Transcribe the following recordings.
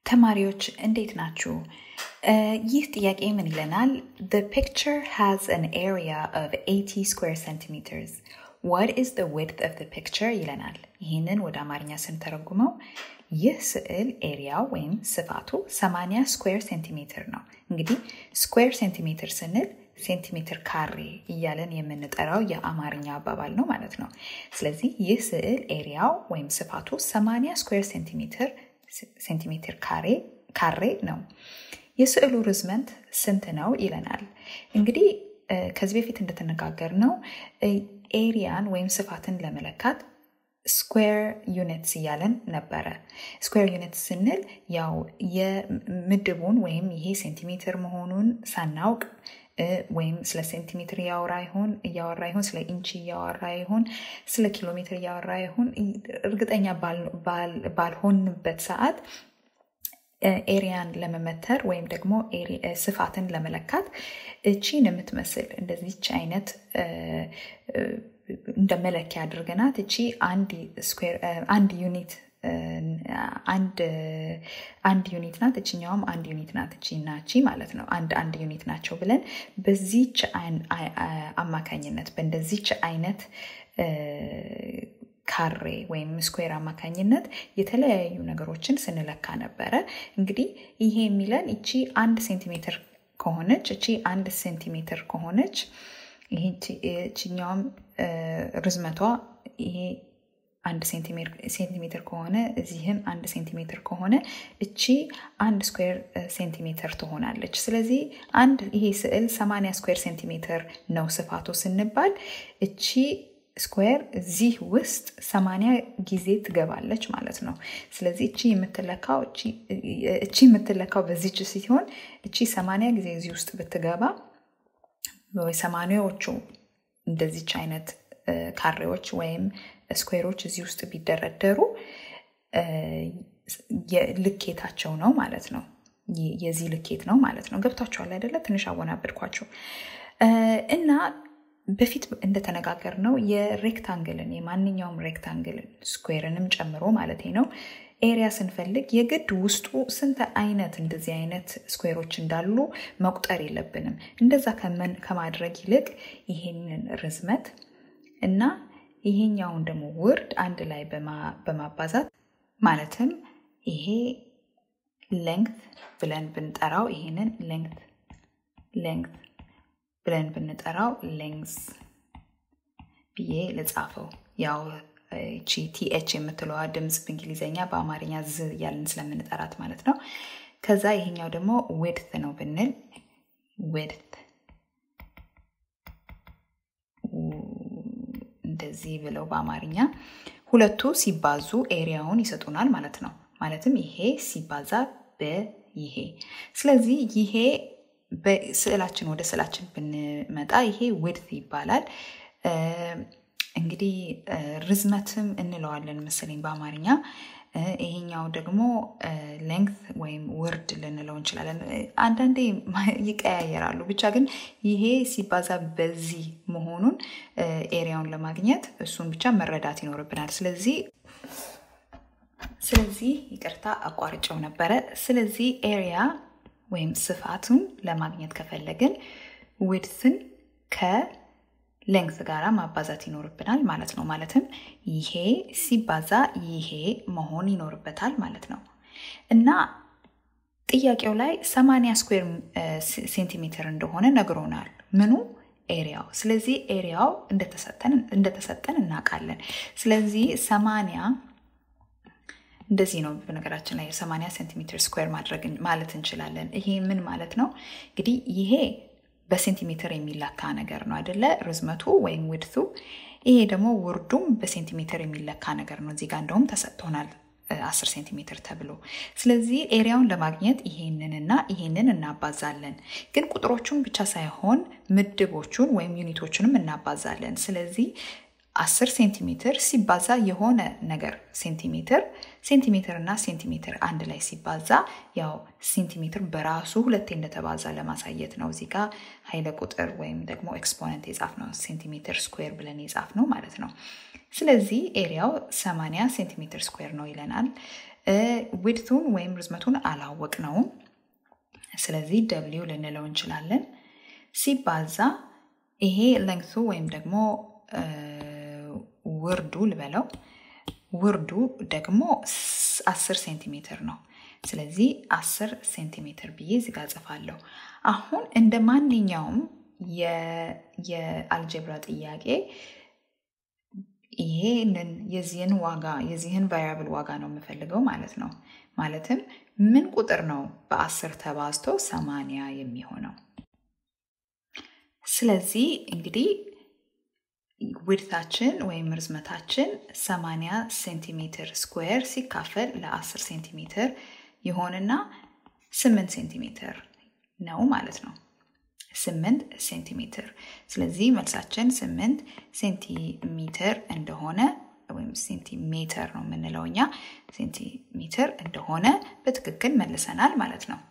ተማሪዎች እንዴት ናችሁ? ይህ ጥያቄ ምን ይለናል? The picture has an area of 80 square centimeters. What is the width of the picture? ይለናል። ይህንን ወደ አማርኛ ስንተረጉመው ይህ ስዕል ኤሪያው ወይም ስፋቱ 80 ስኩዌር ሴንቲሜትር ነው። እንግዲህ ስኩዌር ሴንቲሜትር ስንል ሴንቲሜትር ካሬ እያለን የምንጠራው የአማርኛ አባባል ነው ማለት ነው። ስለዚህ ይህ ስዕል ኤሪያው ወይም ስፋቱ 80 ስኩዌር ሴንቲሜትር ሴንቲሜትር ካሬ ካሬ ነው። የስዕሉ ርዝመት ስንት ነው ይለናል። እንግዲህ ከዚህ በፊት እንደተነጋገር ነው ኤሪያን ወይም ስፋትን ለመለካት ስኩዌር ዩኒትስ እያለን ነበረ። ስኩዌር ዩኒትስ ስንል ያው የምድቡን ወይም ይሄ ሴንቲሜትር መሆኑን ሳናውቅ ወይም ስለ ሴንቲሜትር እያወራ ይሆን እያወራ ይሆን ስለ ኢንች እያወራ ይሆን ስለ ኪሎ ሜትር እያወራ ይሆን እርግጠኛ ባልሆንበት ሰዓት ኤሪያን ለመመተር ወይም ደግሞ ስፋትን ለመለካት እቺን የምትመስል እንደዚች አይነት እንደ መለኪያ አድርገናት እቺ አንድ ዩኒት አንድ ዩኒት ናት፣ እችኛውም አንድ ዩኒት ናት። እቺ እና እቺ ማለት ነው አንድ አንድ ዩኒት ናቸው ብለን በዚች አማካኝነት በእንደዚች አይነት ካሬ ወይም ስኩዌር አማካኝነት የተለያዩ ነገሮችን ስንለካ ነበረ። እንግዲህ ይሄ የሚለን እቺ አንድ ሴንቲሜትር ከሆነች እቺ አንድ ሴንቲሜትር ከሆነች ይህችኛውም ርዝመቷ ይሄ አንድ ሴንቲሜትር ከሆነ እዚህም አንድ ሴንቲሜትር ከሆነ እቺ አንድ ስኩዌር ሴንቲሜትር ትሆናለች። ስለዚህ አንድ ይሄ ስዕል 80 ስኩዌር ሴንቲሜትር ነው ስፋቱ ስንባል እቺ ስኩዌር እዚህ ውስጥ 80 ጊዜ ትገባለች ማለት ነው። ስለዚህ እቺ የምትለካው እቺ የምትለካው በዚች ሲሆን እቺ 80 ጊዜ እዚህ ውስጥ ብትገባ ወይ ሰማኒያዎቹ እንደዚች አይነት ካሬዎች ወይም ስኩዌሮች እዚህ ውስጥ ቢደረደሩ ልኬታቸው ነው ማለት ነው። የዚህ ልኬት ነው ማለት ነው። ገብታችኋል አይደለ? ትንሽ አወናበድኳቸው እና በፊት እንደተነጋገር ነው የሬክታንግልን የማንኛውም ሬክታንግልን ስኩዌርንም ጨምሮ ማለት ነው ኤሪያ ስንፈልግ የግድ ውስጡ ስንት አይነት እንደዚህ አይነት ስኩዌሮች እንዳሉ መቁጠር የለብንም። እንደዛ ከማድረግ ይልቅ ይሄንን ርዝመት እና ይሄኛውን ደግሞ ውርድ አንድ ላይ በማባዛት ማለትም ይሄ ሌንግት ብለን ብንጠራው ይሄንን ሌንግት ሌንግት ብለን ብንጠራው ሌንግስ ብዬ ልጻፈው። ያው እቺ ቲኤች የምትለዋ ድምፅ በእንግሊዝኛ በአማርኛ ዝ እያልን ስለምንጠራት ማለት ነው። ከዛ ይሄኛው ደግሞ ዊድት ነው ብንል ዊድት እንደዚህ ብለው በአማርኛ ሁለቱ ሲባዙ ኤሪያውን ይሰጡናል ማለት ነው። ማለትም ይሄ ሲባዛ በይሄ ስለዚህ ይሄ በስዕላችን ወደ ስዕላችን ብንመጣ ይሄ ዊድት ይባላል። እንግዲህ ርዝመትም እንለዋለን መሰለኝ በአማርኛ። ይሄኛው ደግሞ ሌንግት ወይም ውርድ ልንለው እንችላለን። አንዳንዴ ይቀያየራሉ። ብቻ ግን ይሄ ሲባዛ በዚህ መሆኑን ኤሪያውን ለማግኘት እሱን ብቻ መረዳት ይኖርብናል። ስለዚህ ስለዚህ ይቅርታ አቋርጨው ነበረ። ስለዚህ ኤሪያ ወይም ስፋቱን ለማግኘት ከፈለግን ዊድትን ከሌንግት ጋር ማባዛት ይኖርብናል ማለት ነው። ማለትም ይሄ ሲባዛ ይሄ መሆን ይኖርበታል ማለት ነው እና ጥያቄው ላይ 80 ስኩዌር ሴንቲሜትር እንደሆነ ነግሮናል። ምኑ ኤሪያው። ስለዚህ ኤሪያው እንደተሰጠን እናውቃለን። ስለዚህ 80 እንደዚህ ነው። በነገራችን ላይ የ80 ሴንቲሜትር ስኩዌር ማድረግ ማለት እንችላለን። ይሄ ምን ማለት ነው? እንግዲህ ይሄ በሴንቲሜትር የሚለካ ነገር ነው አይደለ? ርዝመቱ ወይም ውድቱ። ይሄ ደግሞ ውርዱም በሴንቲሜትር የሚለካ ነገር ነው። እዚህ ጋር እንደውም ተሰጥቶናል 10 ሴንቲሜትር ተብሎ። ስለዚህ ኤሪያውን ለማግኘት ይሄንንና ይሄንን እናባዛለን። ግን ቁጥሮቹን ብቻ ሳይሆን ምድቦቹን ወይም ዩኒቶቹንም እናባዛለን። ስለዚህ 10 ሴንቲሜትር ሲባዛ የሆነ ነገር ሴንቲሜትር ሴንቲሜትር እና ሴንቲሜትር አንድ ላይ ሲባዛ ያው ሴንቲሜትር በራሱ ሁለቴ እንደተባዛ ለማሳየት ነው። እዚህ ጋር ኃይለ ቁጥር ወይም ደግሞ ኤክስፖነንት የጻፍ ነው ሴንቲሜትር ስኩዌር ብለን የጻፍ ነው ማለት ነው። ስለዚህ ኤሪያው 80 ሴንቲሜትር ስኩዌር ነው ይለናል። ዊድቱን ወይም ርዝመቱን አላወቅ ነውም። ስለዚህ ደብሊው ልንለው እንችላለን። ሲባዛ ይሄ ለንግቱ ወይም ደግሞ ውርዱ ልበለው ውርዱ ደግሞ 10 ሴንቲሜትር ነው። ስለዚህ 10 ሴንቲሜትር ብዬ እዚጋ ጽፋለሁ። አሁን እንደ ማንኛውም የአልጀብራ ጥያቄ ይሄንን የዚህን ዋጋ የዚህን ቫሪያብል ዋጋ ነው የምፈልገው ማለት ነው። ማለትም ምን ቁጥር ነው በአስር ተባዝቶ ሰማንያ የሚሆነው? ስለዚህ እንግዲህ ዊድታችን ወይም ርዝመታችን 80 ሴንቲሜትር ስኩዌር ሲካፈል ለ10 ሴንቲሜትር ይሆንና 8 ሴንቲሜትር ነው ማለት ነው። 8 ሴንቲሜትር። ስለዚህ መልሳችን 8 ሴንቲሜትር እንደሆነ ወይም ሴንቲሜትር ነው የምንለው እኛ ሴንቲሜትር እንደሆነ በትክክል መልሰናል ማለት ነው።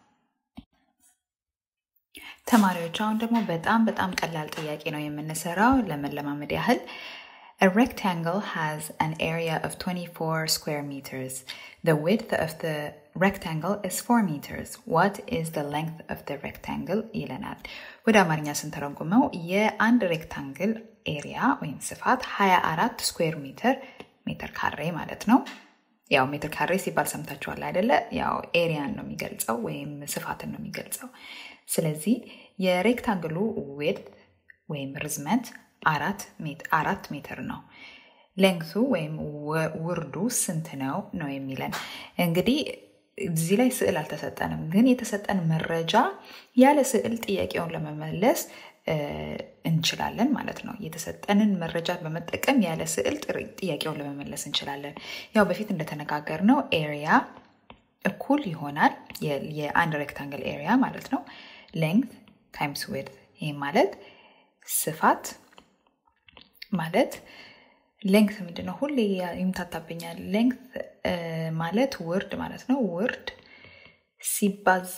ተማሪዎች አሁን ደግሞ በጣም በጣም ቀላል ጥያቄ ነው የምንሰራው ለመለማመድ ያህል A rectangle has an area of 24 square meters. The width of the rectangle is 4 meters. What is the length of the rectangle? ይለናል። ወደ አማርኛ ስንተረጉመው የአንድ ሬክታንግል ኤሪያ ወይም ስፋት 24 ስኩዌር ሜትር ሜትር ካሬ ማለት ነው። ያው ሜትር ካሬ ሲባል ሰምታችኋል አይደለ? ያው ኤሪያን ነው የሚገልጸው ወይም ስፋትን ነው የሚገልጸው። ስለዚህ የሬክታንግሉ ዊድት ወይም ርዝመት አራት ሜትር ነው። ሌንግቱ ወይም ውርዱ ስንት ነው ነው የሚለን። እንግዲህ እዚህ ላይ ስዕል አልተሰጠንም፣ ግን የተሰጠን መረጃ ያለ ስዕል ጥያቄውን ለመመለስ እንችላለን ማለት ነው። የተሰጠንን መረጃ በመጠቀም ያለ ስዕል ጥያቄውን ለመመለስ እንችላለን። ያው በፊት እንደተነጋገር ነው ኤሪያ እኩል ይሆናል የአንድ ሬክታንግል ኤሪያ ማለት ነው ሌንግት ታይምስ ዊድት። ይህ ማለት ስፋት ማለት ሌንግት ምንድን ነው? ሁሌ ይምታታብኛል። ሌንግት ማለት ውርድ ማለት ነው። ውርድ ሲባዛ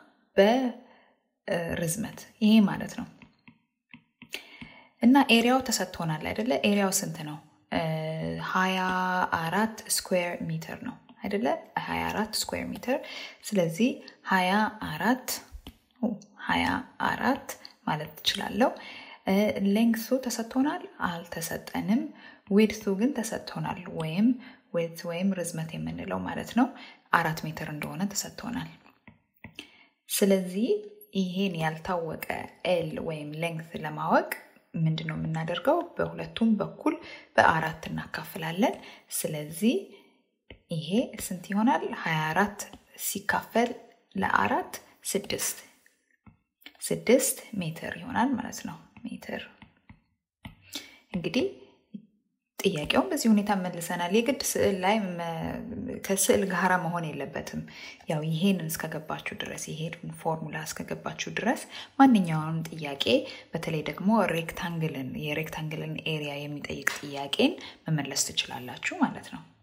በርዝመት ይሄ ማለት ነው። እና ኤሪያው ተሰጥቶናል አይደለ? ኤሪያው ስንት ነው? ሀያ አራት ስኩዌር ሜትር ነው አይደለ? ሀያ አራት ስኩዌር ሜትር። ስለዚህ ሀያ አራት ሀያ አራት ማለት ትችላለሁ። ሌንግሱ ተሰጥቶናል? አልተሰጠንም። ዊድቱ ግን ተሰጥቶናል። ወይም ዊድት ወይም ርዝመት የምንለው ማለት ነው አራት ሜትር እንደሆነ ተሰጥቶናል። ስለዚህ ይሄን ያልታወቀ ኤል ወይም ሌንግት ለማወቅ ምንድን ነው የምናደርገው? በሁለቱም በኩል በአራት እናካፍላለን። ስለዚህ ይሄ ስንት ይሆናል? 24 ሲካፈል ለአራት ስድስት ስድስት ሜትር ይሆናል ማለት ነው። ሜትር እንግዲህ ጥያቄውን በዚህ ሁኔታ መልሰናል። የግድ ስዕል ላይ ከስዕል ጋራ መሆን የለበትም። ያው ይሄንን እስከገባችሁ ድረስ ይሄን ፎርሙላ እስከገባችሁ ድረስ ማንኛውንም ጥያቄ በተለይ ደግሞ ሬክታንግልን የሬክታንግልን ኤሪያ የሚጠይቅ ጥያቄን መመለስ ትችላላችሁ ማለት ነው።